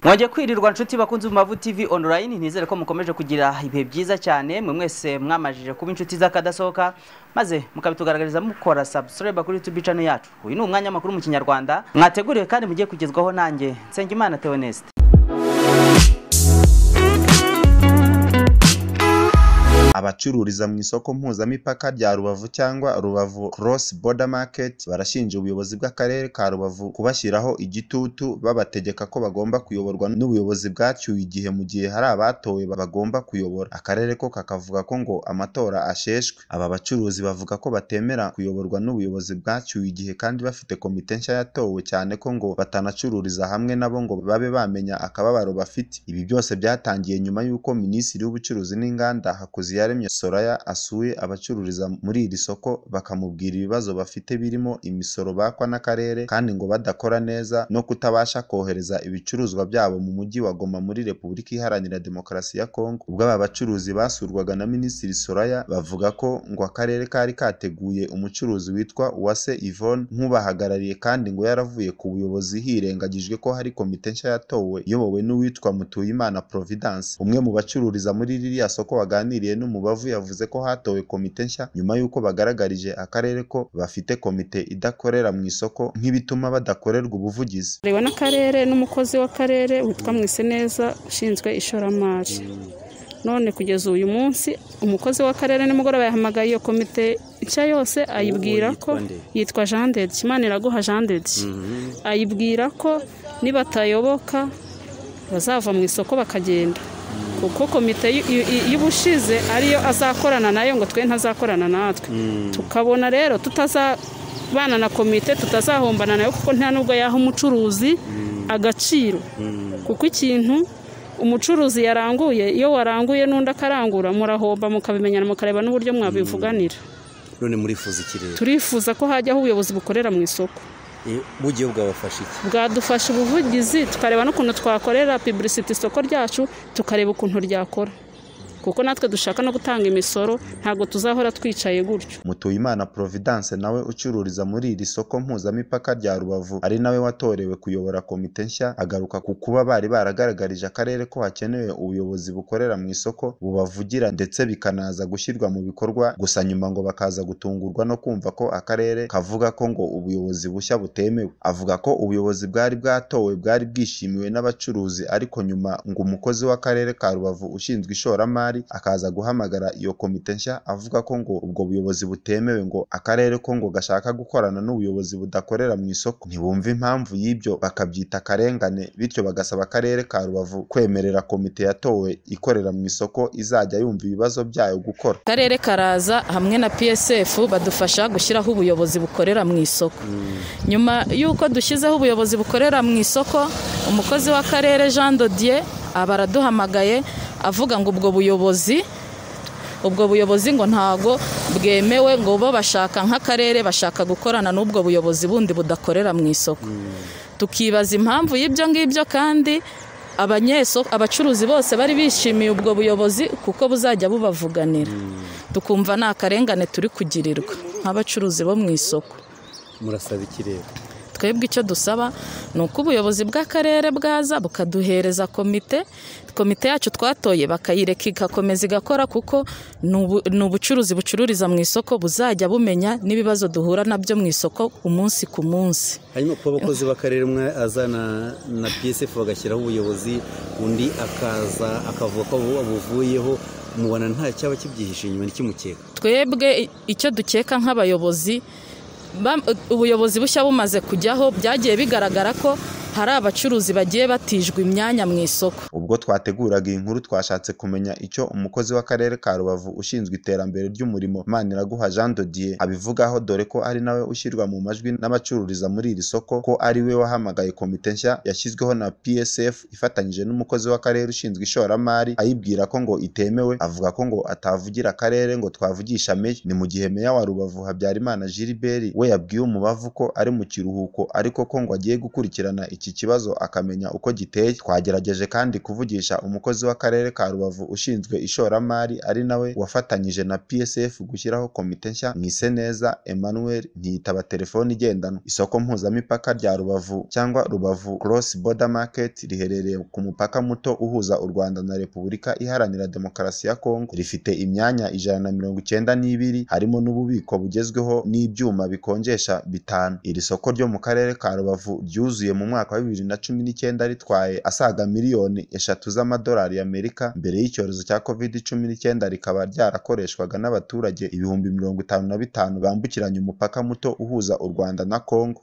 mwajya kwirirwa nshuti bakunze mu mavu tv online ntizere ko mukomeje kugira ibihe byiza cyane mwe mwese mwamajije kuba inshuti z'akadasohoka maze mukabitugaragariza mukora subscribe kuri youtube channel yacu uyu ni umwanya makuru mu kinyarwanda mwateguriwe kandi mugiye kugezwaho nanjye nsengimana theoneste abacururiza mu isoko mpuzamipaka rya rubavu cyangwa rubavu cross border market barashinja ubuyobozi bw'akarere ka rubavu kubashyiraho igitutu babategeka ko bagomba kuyoborwa n'ubuyobozi bwacyuye igihe mu gihe hari abatowe bagomba kuyobora akarere ko kakavuga ko ngo amatora asheshwe aba bacuruzi bavuga ko batemera kuyoborwa n'ubuyobozi bwacyuye igihe kandi bafite komite nshya yatowe cyane ko ngo batanacururiza hamwe nabo ngo babe bamenya akababaro bafite ibi byose byatangiye nyuma y'uko minisitiri w'ubucuruzi n'inganda hakuziyaremye Soraya asuye abacururiza muri iri soko bakamubwira ibibazo bafite birimo imisoro bakwa n'akarere kandi ngo badakora neza no kutabasha kohereza ibicuruzwa byabo mu mujyi wa Goma muri Repubulika Iharanira Demokarasi ya Kongo ubwo aba bacuruzi basurwaga na Minisitiri Soraya bavuga ko ngo akarere kari kateguye umucuruzi witwa Uwase Yvonne nk'ubahagarariye kandi ngo yaravuye ku buyobozi hirengagijwe ko hari komite nshya yatowe iyobowe n'uwitwa Mutuyimana Providence umwe mu bacururiza muri ririya soko waganiriye n'umu Rubavu yavuze ko hatowe komite nshya nyuma y'uko bagaragarije akarere ko bafite komite idakorera mu isoko nk'ibituma badakorerwa ubuvugizi reba n'akarere n'umukozi w'akarere witwa mwiseneza ushinzwe ishoramari none kugeza uyu munsi umukozi w'akarere nimugoroba yahamagaye iyo komite nshya yose ayibwira ko yitwa jean dede imana iraguha jean dede ayibwira ko nibatayoboka bazava mu isoko bakagenda kuko komite y'ubushize ariyo azakorana nayo ngo twe ntazakorana natwe tukabona rero tutazabana na komite tutazahombana nayo kuko nta nubwo yaha umucuruzi agaciro kuko ikintu umucuruzi yaranguye iyo waranguye n'undi akarangura murahomba mukabimenyana mukareba n'uburyo mwabivuganira none murifuza ikirere turifuza ko hajyaho ubuyobozi bukorera mu isoko bugiye bwabafasha iki bwadufasha ubuvugizi tukareba n'ukuntu twakorera piburisiti isoko ryacu tukareba ukuntu ryakora kuko natwe dushaka no gutanga imisoro ntabwo tuzahora twicaye gutyo mutuyimana providence nawe ucururiza muri iri soko mpuzamipaka rya rubavu ari nawe watorewe kuyobora komite nshya agaruka ku kuba bari baragaragarije akarere ko hakenewe ubuyobozi bukorera mu isoko bubavugira ndetse bikanaza gushyirwa mu bikorwa gusa nyuma ngo bakaza gutungurwa no kumva ko akarere kavuga ko ngo ubuyobozi bushya butemewe avuga ko ubuyobozi bwari bwatowe bwari bwishimiwe n'abacuruzi ariko nyuma ngo umukozi w'akarere ka rubavu ushinzwe ishoramari akaza guhamagara iyo komite nshya avuga ko ngo ubwo buyobozi butemewe ngo akarere ko ngo gashaka gukorana n'ubuyobozi budakorera mu isoko ntibumve impamvu y'ibyo bakabyita akarengane bityo bagasaba akarere ka rubavu kwemerera komite yatowe ikorera mu isoko izajya yumva ibibazo byayo gukora akarere karaza hamwe na psf badufasha gushyiraho ubuyobozi bukorera mu isoko nyuma y'uko dushyizeho ubuyobozi bukorera mu isoko umukozi w'akarere jean dodier aba araduhamagaye avuga ngo ubwo buyobozi ubwo buyobozi ngo ntabwo bwemewe ngo bo bashaka nk'akarere bashaka gukorana n'ubwo buyobozi bundi budakorera mu isoko tukibaza impamvu y'ibyo ngibyo kandi abacuruzi bose bari bishimiye ubwo buyobozi kuko buzajya bubavuganira tukumva nta karengane turi kugirirwa nk'abacuruzi bo mu isoko murasaba ikirere twebwe icyo dusaba ni uko ubuyobozi bw'akarere bwaza bukaduhereza komite komite yacu twatoye bakayireka igakomeza igakora kuko ni ubucuruzi bucururiza mu isoko buzajya bumenya n'ibibazo duhura nabyo mu isoko umunsi ku munsi hanyuma kuba abakozi b'akarere umwe azana na psf bagashyiraho ubuyobozi undi akaza akavuga ko buvuyeho mubona nta cyaba kibyihishe inyuma ntikimukeka twebwe icyo dukeka nk'abayobozi ubuyobozi bushya bumaze kujyaho byagiye bigaragara ko hari abacuruzi bagiye batijwe imyanya mu isoko ubwo twateguraga iyi nkuru twashatse kumenya icyo umukozi w'akarere ka rubavu ushinzwe iterambere ry'umurimo maniraguha jean dodier abivugaho dore ko ari nawe ushyirwa mu majwi n'abacururiza muri iri soko ko ari we wahamagaye komite nshya yashyizweho na psf ifatanyije n'umukozi w'akarere ushinzwe ishoramari ayibwira ko ngo itemewe avuga ko ngo atavugira akarere ngo twavugisha meya ni mu gihe meya wa rubavu habyarimana gilbert we yabwiye umubavu ko ari mu kiruhuko ariko ko ngo agiye gukurikirana iki kibazo akamenya uko giteye twagerageje kandi kuvugisha umukozi w'akarere ka rubavu ushinzwe ishoramari ari nawe wafatanyije na psf gushyiraho komite nshya mwise neza emmanuel ntiyitaba telefone igendanwa isoko mpuzamipaka rya rubavu cyangwa rubavu cross border market riherereye ku mupaka muto uhuza u rwanda na repubulika iharanira demokarasi ya kongo rifite imyanya ijana na mirongo icyenda n'ibiri harimo n'ububiko bugezweho n'ibyuma bikonjesha bitanu iri soko ryo mu karere ka rubavu ryuzuye mu mwaka wa bibiri na cumi n'icyenda ritwaye asaga miliyoni eshatu z'amadolari y'amerika mbere y'icyorezo cya covid cumi n'icyenda rikaba ryarakoreshwaga n'abaturage ibihumbi mirongo itanu na bitanu bambukiranya umupaka muto uhuza u rwanda na kongo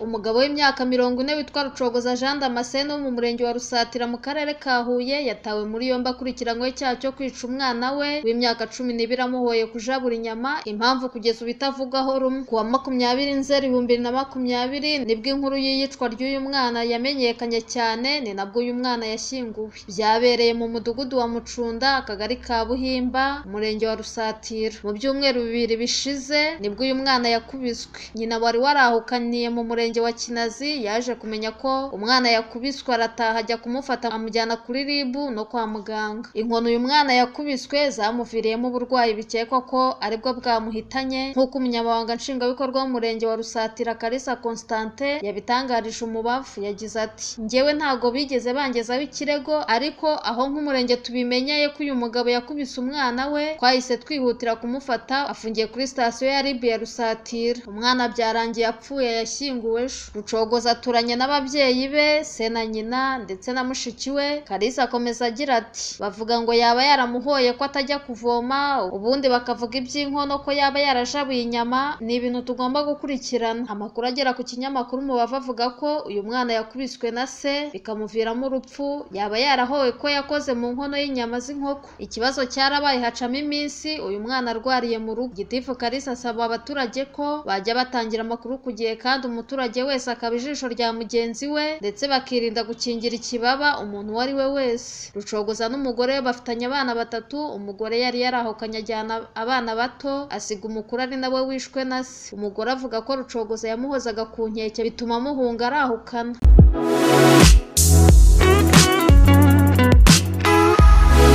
umugabo w'imyaka mirongo ine witwa rucogoza jean damascene wo mu murenge wa rusatira mu karere ka huye yatawe muri yombi akurikiranyweho icyaha cyo kwica umwana we w'imyaka cumi n'ibiri amuhoye kujabura inyama impamvu kugeza ubu itavugwaho rumwe ku wa makumyabiri nzeri bibiri na makumyabiri nibwo inkuru y'iyicwa ry'uyu mwana yamenyekanye cyane ni nabwo uyu mwana yashyinguwe byabereye mu mudugudu wa mucunda akagari ka buhimba umurenge wa rusatira mu byumweru bibiri bishize nibwo uyu mwana yakubiswe nyina wari warahukaniye mu murenge wa kinazi yaje kumenya ko umwana yakubiswe arataha ajya kumufata amujyana kuri rib no kwa muganga inkono uyu mwana yakubiswe zamuviriyemo uburwayi bikekwa ko aribwo bwamuhitanye nk'uko umunyamabanga nshingwabikorwa w'umurenge wa rusatira karisa constantin yabitangarije umubavu yagize ati njyewe ntago bigeze bangezaho ikirego ariko aho nk'umurenge tubimenyeye ko uyu mugabo yakubise umwana we twahise twihutira kumufata afungiye kuri sitasiyo ya rib ya rusatira umwana byarangiye apfuye yashyinguwe ejo rucogoza aturanye n'ababyeyi be se na nyina ndetse na mushiki we karisa akomeza agira ati bavuga ngo yaba yaramuhoye ko atajya kuvoma ubundi bakavuga iby'inkono ko yaba yarajabuye inyama ni ibintu tugomba gukurikirana amakuru agera ku kinyamakuru mubavu avuga ko uyu mwana yakubiswe na se bikamuviramo urupfu yaba yarahowe ko yakoze mu nkono y'inyama z'inkoko ikibazo cyarabaye hacamo iminsi uyu mwana arwariye mu rugo gitifu karisa asaba abaturage ko bajya batangira amakuru ku gihe kandi umuturage umuturage wese akaba ijisho rya mugenzi we ndetse bakirinda gukingira ikibaba umuntu uwo ari we wese rucogoza n'umugore we bafitanye abana batatu umugore yari yarahukanye ajyana abana bato asiga umukuru ari nawe wishwe na se umugore avuga ko rucogoza yamuhozaga ku nkeke bituma amuhunga arahukana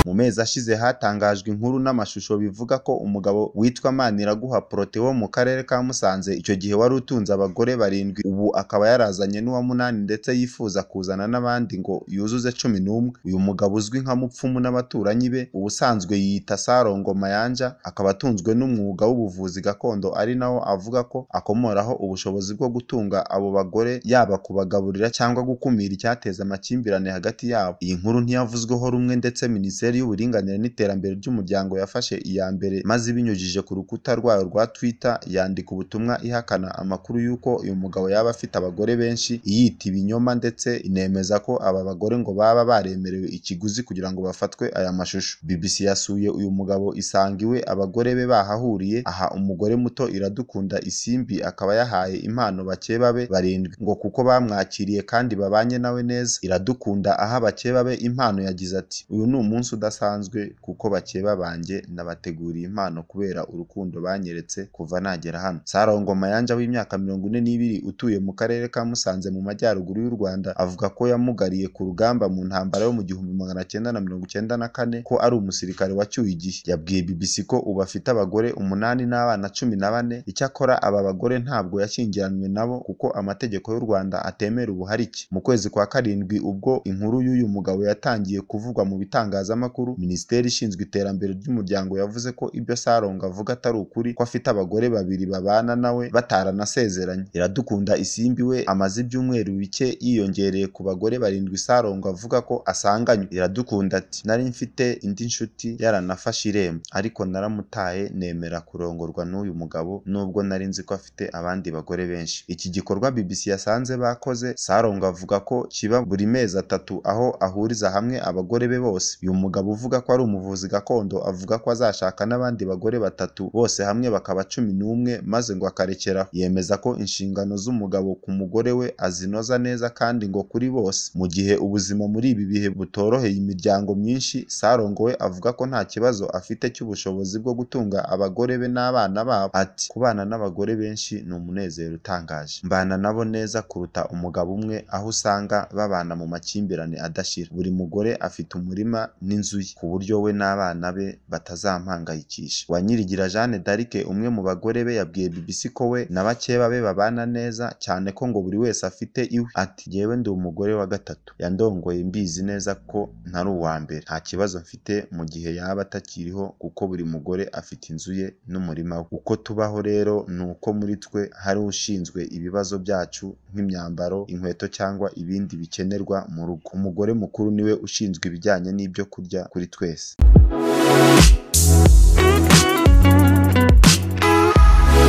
mu mezi ashize hatangajwe inkuru n'amashusho bivuga ko umugabo witwa Maniraguha Prote wo mu karere ka Musanze icyo gihe wari utunze abagore barindwi ubu akaba yarazanye n'uwa munani ndetse yifuza kuzana n'abandi ngo yuzuze cumi n'umwe uyu mugabo uzwi nka mupfumu n'abaturanyi be ubusanzwe yiyita Sarongo Mayanja akaba atunzwe n'umwuga w'ubuvuzi gakondo ari nawo avuga ko akomoraho ubushobozi bwo gutunga abo bagore yaba kubagaburira cyangwa gukumira icyateza amakimbirane hagati yabo iyi nkuru ntiyavuzweho rumwe ndetse minisiteri y'uburinganire n'iterambere ry'umuryango yafashe iya mbere maze ibinyujije ku rukuta rwayo rwa Twitter yandika ubutumwa ihakana amakuru y'uko uyu mugabo yaba afite abagore benshi iyita ibinyoma ndetse inemeza ko aba bagore ngo baba baremerewe ikiguzi kugira ngo bafatwe aya mashusho BBC yasuye uyu mugabo isanga iwe abagore be bahahuriye aha umugore muto iradukunda isimbi akaba yahaye impano bakeba be barindwi ngo kuko bamwakiriye kandi babanye nawe neza iradukunda aha bakeba be impano yagize ati uyu ni umunsi udasanzwe kuko bakeba banjye nabateguriye impano kubera urukundo banyeretse kuva nagera hano sarongo mayanja w'imyaka mirongo ine n'ibiri utuye mu karere ka musanze mu majyaruguru y'u rwanda avuga ko yamugariye ku rugamba mu ntambara yo mu gihumbi magana cyenda na mirongo cyenda na kane ko ari umusirikare wacyuye igihe yabwiye bbc ko ubu afite abagore umunani n'abana cumi na bane icyakora aba bagore ntabwo yashyingiranywe nabo kuko amategeko y'u rwanda atemera ubuharike mu kwezi kwa karindwi ubwo inkuru y'uyu mugabo yatangiye kuvugwa mu bitangazamakuru amakuru minisiteri ishinzwe iterambere ry'umuryango yavuze ko ibyo sarongo avuga atari ukuri ko afite abagore babiri babana nawe bataranasezeranye iradukunda isimbi we amaze ibyumweru bike yiyongereye ku bagore barindwi sarongo avuga ko asanganywe iradukunda ati nari mfite indi nshuti yaranafashe irembo ariko naramutaye nemera kurongorwa n'uyu mugabo nubwo nari nzi ko afite abandi bagore benshi iki gikorwa BBC yasanze bakoze sarongo avuga ko kiba buri mezi atatu aho ahuriza hamwe abagore be bose uyu mugabo Umugabo uvuga ko ari umuvuzi gakondo avuga ko azashaka n'abandi bagore batatu bose hamwe bakaba cumi n'umwe maze ngo akarekeraho yemeza ko inshingano z'umugabo ku mugore we azinoza neza kandi ngo kuri bose mu gihe ubuzima muri ibi bihe butoroheye imiryango myinshi sarongowe avuga ko nta kibazo afite cy'ubushobozi bwo gutunga abagore be n'abana babo ati kubana n'abagore benshi ni umunezero utangaje mbana nabo neza kuruta umugabo umwe aho usanga babana mu makimbirane adashira buri mugore afite umurima n'inzu ye ku buryo we n'abana be batazampangayikisha wanyirigira Jeanne d'Arc umwe mu bagore be yabwiye BBC ko we na bakeba be babana neza cyane ko ngo buri wese afite iwe ati yewe ndi umugore wa gatatu yandongoye mbizi neza ko ntari uwa mbere nta kibazo mfite mu gihe yaba atakiriho kuko buri mugore afite inzu ye n'umurima we uko tubaho rero ni uko muri twe hari ushinzwe ibibazo byacu nk'imyambaro inkweto cyangwa ibindi bikenerwa mu rugo umugore mukuru niwe ushinzwe ibijyanye n'ibyo kurya kuri twese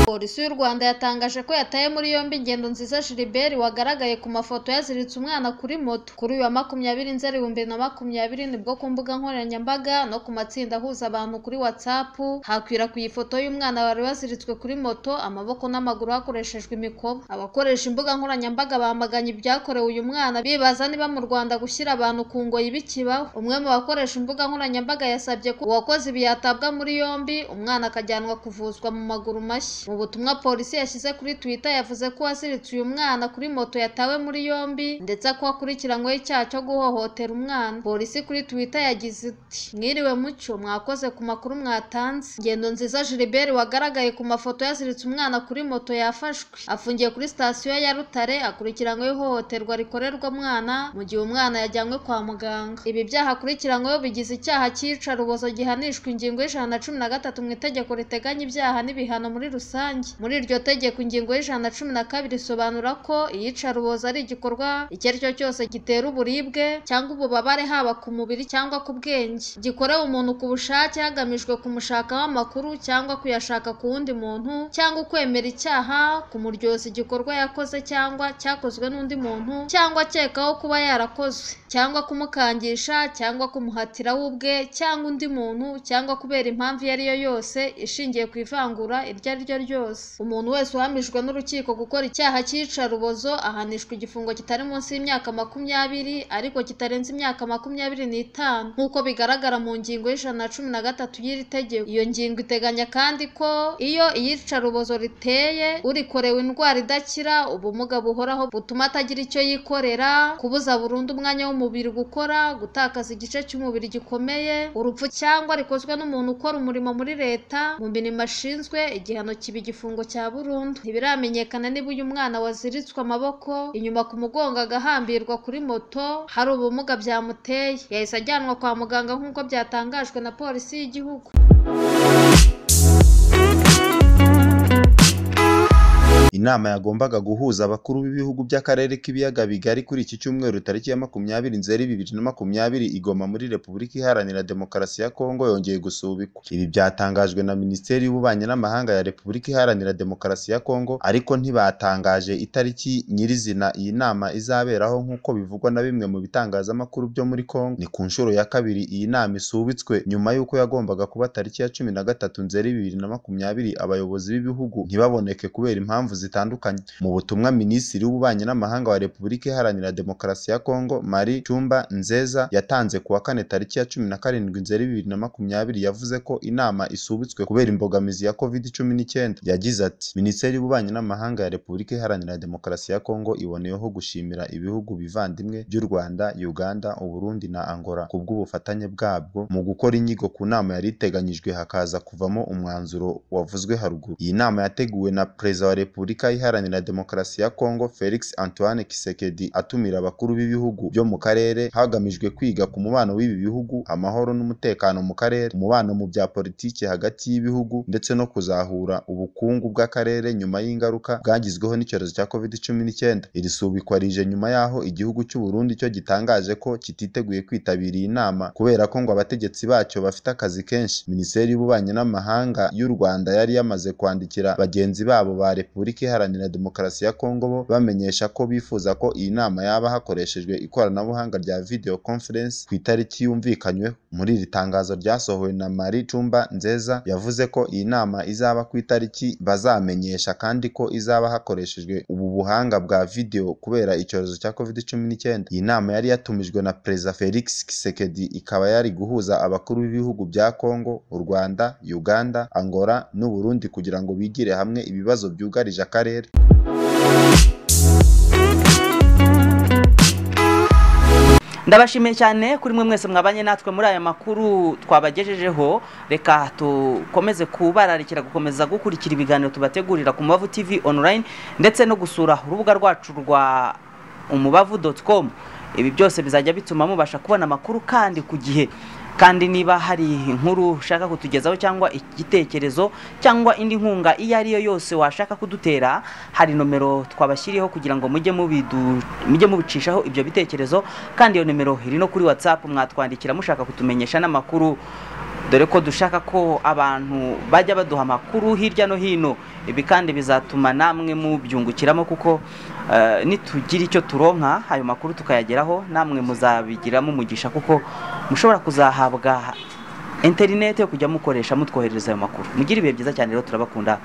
polisi y'u rwanda yatangaje ko yataye muri yombi ingendo nziza Gilbert wagaragaye ku mafoto yaziritse umwana kuri moto kuri uyu wa makumyabiri nzeri bibiri na makumyabiri nibwo ku mbuga nkoranyambaga no ku matsinda ahuza abantu kuri whatsapp hakwirakwiye ifoto y'umwana wari waziritswe kuri moto amaboko n'amaguru hakoreshejwe imikoba abakoresha imbuga nkoranyambaga bamaganye ibyakorewe uyu mwana bibaza niba mu rwanda gushyira abantu ku ngoyi bikibaho umwe mu bakoresha imbuga nkoranyambaga yasabye ko uwakoze ibi yatabwa muri yombi umwana akajyanwa kuvuzwa mu maguru mashya mu butumwa polisi yashyize kuri twitter yavuze ko uwaziritse uyu mwana kuri moto yatawe muri yombi ndetse ko akurikiranyweho icyaha cyo guhohotera umwana polisi kuri twitter yagize iti mwiriwe mucyo mwakoze ku makuru mwatanze ingendo nziza Gilbert wagaragaye ku mafoto yaziritse umwana kuri moto yafashwe afungiye kuri sitasiyo ya rutare akurikiranyweho ihohoterwa rikorerwa umwana mu gihe umwana yajyanywe kwa muganga ibi byaha akurikiranyweho bigize icyaha cy'iyicarubozo gihanishwa ingingo y'ijana na cumi na gatatu mu itegeko riteganya ibyaha n'ibihano muri rusange muri iryo tegeko ingingo y'ijana na cumi na kabiri isobanura ko iyicarubozo ari igikorwa icyo ari cyo cyose gitera uburibwe cyangwa ububabare haba ku mubiri cyangwa ku bwenge gikorewe umuntu ku bushake hagamijwe kumushakaho amakuru cyangwa kuyashaka ku wundi muntu cyangwa ukwemera icyaha kumuryoza igikorwa yakoze cyangwa cyakozwe n'undi muntu cyangwa akekaho kuba yarakozwe cyangwa kumukangisha cyangwa kumuhatira we ubwe cyangwa undi muntu cyangwa kubera impamvu iyo ari yo yose ishingiye ku ivangura iryo ari ryo ryose umuntu wese uhamijwe n'urukiko gukora icyaha cy'iyicarubozo ahanishwa igifungo kitari munsi y'imyaka makumyabiri ariko kitarenze imyaka makumyabiri n'itanu nk'uko bigaragara mu ngingo y'ijana na cumi na gatatu y'iri tegeko iyo ngingo iteganya kandi ko iyo iyicarubozo riteye urikorewe indwara idakira ubumuga buhoraho butuma atagira icyo yikorera kubuza burundu umwanya w'umubiri gukora gutakaza igice cy'umubiri gikomeye urupfu cyangwa rikozwe n'umuntu ukora umurimo muri leta mu mirimo ashinzwe igihano kibi igifungo cya burundu ntibiramenyekana niba uyu mwana waziritswe amaboko inyuma ku mugongo agahambirwa kuri moto hari ubumuga byamuteye yahise ajyanwa kwa muganga nk'uko byatangajwe na polisi y'igihugu inama yagombaga guhuza abakuru b'ibihugu by'akarere k'ibiyaga bigari kuri iki cyumweru tariki ya makumyabiri nzeri bibiri na makumyabiri igoma muri repubulika iharanira demokarasi ya kongo yongeye gusubikwa ibi byatangajwe na minisiteri y'ububanyi n'amahanga ya repubulika iharanira demokarasi ya kongo ariko ntibatangaje itariki nyirizina iyi nama izaberaho nk'uko bivugwa na bimwe mu bitangazamakuru byo muri kongo ni ku nshuro ya kabiri iyi nama isubitswe nyuma y'uko yagombaga kuba tariki ya cumi na gatatu nzeri bibiri na makumyabiri abayobozi b'ibihugu ntibaboneke kubera impamvu zitandukanye mu butumwa minisitiri w'ububanyi n'amahanga wa repubulika iharanira demokarasi ya kongo mari cumba nzeza yatanze ku wa kane tariki ya cumi na karindwi nzeri bibiri na makumyabiri yavuze ko inama isubitswe kubera imbogamizi ya covid cumi n'icyenda yagize ati minisiteri y'ububanyi n'amahanga ya repubulika iharanira demokarasi ya kongo iboneyeho gushimira ibihugu bivandimwe by'u rwanda uganda uburundi na angola kubw'ubufatanye bwabwo mu gukora inyigo ku nama yari iteganyijwe hakaza kuvamo umwanzuro wavuzwe haruguru iyi nama yateguwe na perezida wa repubulika Repubulika Iharanira Demokarasi ya Kongo Felix Antoine Kisekedi atumira abakuru b'ibihugu byo mu karere hagamijwe kwiga ku mubano w'ibi bihugu amahoro n'umutekano mu karere umubano mu bya politiki hagati y'ibihugu ndetse no kuzahura ubukungu bw'akarere nyuma y'ingaruka bwagizweho n'icyorezo cya COVID-19 iri subikwa rije nyuma y'aho igihugu cy'u Burundi cyo gitangaje ko kititeguye kwitabira iyi nama kubera ko ngo abategetsi bacyo bafite akazi kenshi Minisiteri y'Ububanyi n'Amahanga y'u Rwanda yari yamaze kwandikira bagenzi babo ba Repubulika iharanira demokarasi ya Kongo bo bamenyesha ko bifuza ko iyi nama yaba hakoreshejwe ikoranabuhanga rya video conference ku itariki yumvikanyweho muri iri tangazo ryasohowe na Marie Tumba Nzeza yavuze ko iyi nama izaba ku itariki bazamenyesha kandi ko izaba hakoreshejwe ubu buhanga bwa video kubera icyorezo cya COVID-19 iyi nama yari yatumijwe na Perezida Felix Tshisekedi ikaba yari guhuza abakuru b'ibihugu bya Kongo u Rwanda Uganda Angola n'u Burundi kugira ngo bigire hamwe ibibazo byugarije akarere ndabashimiye cyane kuri mwe mwese mwabanye natwe muri aya makuru twabagejejeho reka dukomeze kubararikira gukomeza gukurikira ibiganiro tubategurira ku mubavu tv online ndetse no gusura urubuga rwacu rwa umubavu doti komu ibi byose bizajya bituma mubasha kubona amakuru kandi ku gihe kandi niba hari inkuru ushaka kutugezaho cyangwa igitekerezo cyangwa indi nkunga iyo ari yo yose washaka kudutera hari nomero twabashyiriyeho kugira ngo mujye mubidu- mujye mubicishaho ibyo bitekerezo kandi iyo nomero iri no kuri watsapu mwatwandikira mushaka kutumenyesha n'amakuru dore ko dushaka ko abantu bajya baduha amakuru hirya no hino ibi kandi bizatuma namwe mubyungukiramo kuko eh, nitugira icyo turonka ayo makuru tukayageraho namwe muzabigiramo umugisha kuko mushobora kuzahabwa interinete yo kujya mukoresha mutwoherereza ayo makuru mugire ibihe byiza cyane rero turabakunda